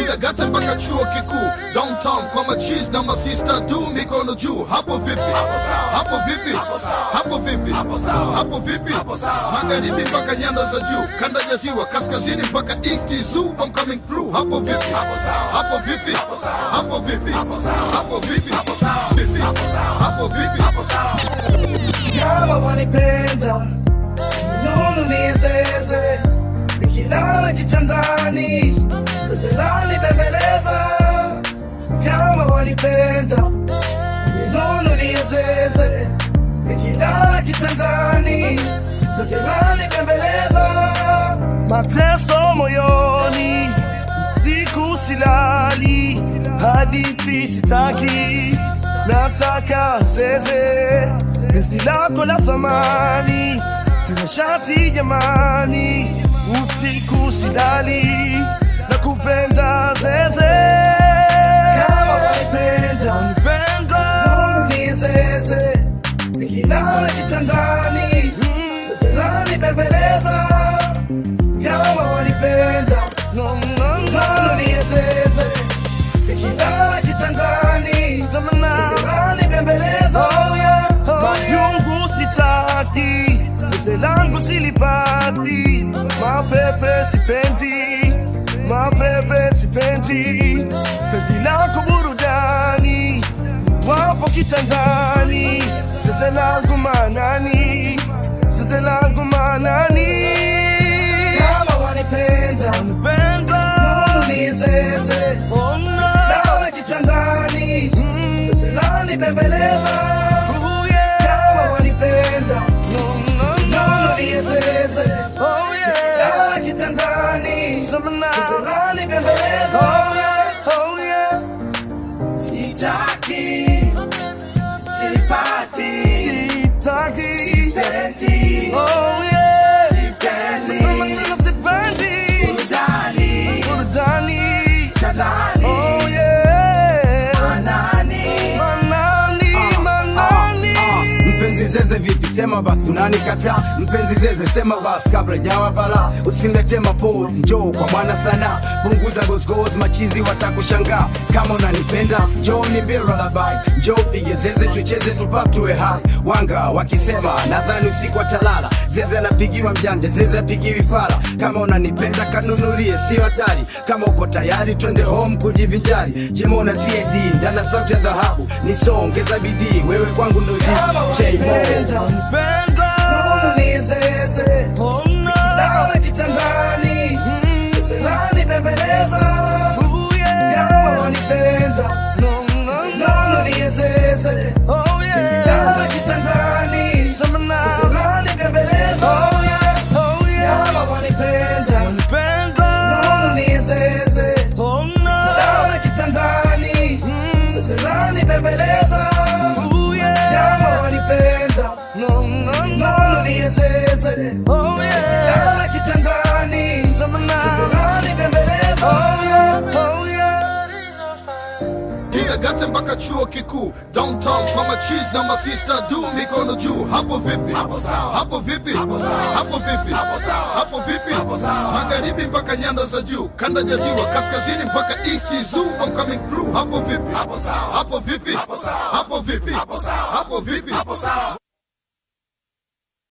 Kiagata mpaka chuo kikuu downtown kwa machis na masista du mikono juu hapo vipi hapo vipi hapo vipi hapo vipi magharibi mpaka nyanda za juu kanda ya ziwa kaskazini mpaka east zoo I'm coming through hapo vipi hapo vipi hapo vipi hapo vipi vipi hapo vipi kama wanipenda nono niezeze nikilala kitandani seselani bembeleza kama wanipenda nono niezeze nikilala kitandani seselani bembeleza mateso moyoni siku silali hadithi sitaki nataka zeze penzi lako la thamani tena shati jamani usiku silali na kupenda zeze kama wanipenda wanipenda ni zeze nikilala kitandani sasa nani bembeleza kama wanipenda no, no, no, ni zeze nikilala kitandani seselani bembeleza mayungu sitaki zeze langu silipati mapepe sipendi mapepe sipendi pezi lako burudani wapo kitandani zeze langu manani zeze langu manani kama wanipenda wanipenda nizeze naona kitandani sasa nani bembeleza kama wanipenda naona nizeze naona kitandani sasa nani bembeleza sitaki sipati sitaki sipendi oh yeah sipendi sema tena sipendi burudani burudani tadani oh yeah manani manani manani mpenzi zeze vipi sema basi unanikataa mpenzi zeze sema basi kabla jawa bala usilete mapozi njoo kwa mwana sana punguza gosgos machizi watakushangaa kama unanipenda njoo ni bira labai njoo pige zeze tucheze tupap tuwe hai wanga wakisema nadhani usiku watalala zeze anapigiwa mjanja zeze apigiwi fala kama unanipenda kanunulie sio hatari kama uko tayari twende home kujivinjari jimona td ndana sauti ya dhahabu nisoongeza bidii wewe kwangu ndo wanipenda naona nizeze naona kitandani sasa nani bembeleza kama wanipenda naona nizeze naona kitandani sasa nani bembeleza kama wanipenda naona nizeze naona kitandani sasa nani bembeleza kama wanipenda naona nizeze naona kitandani sasa nani bembeleza Kiagata mpaka chuo kikuu downtown kwa machis na masista du mikono juu hapo vipi hapo vipi hapo vipi hapo vipi magharibi mpaka nyanda za juu kanda ya ziwa kaskazini mpaka east zoo I'm coming through hapo vipi hapo vipi hapo vipi hapo vipi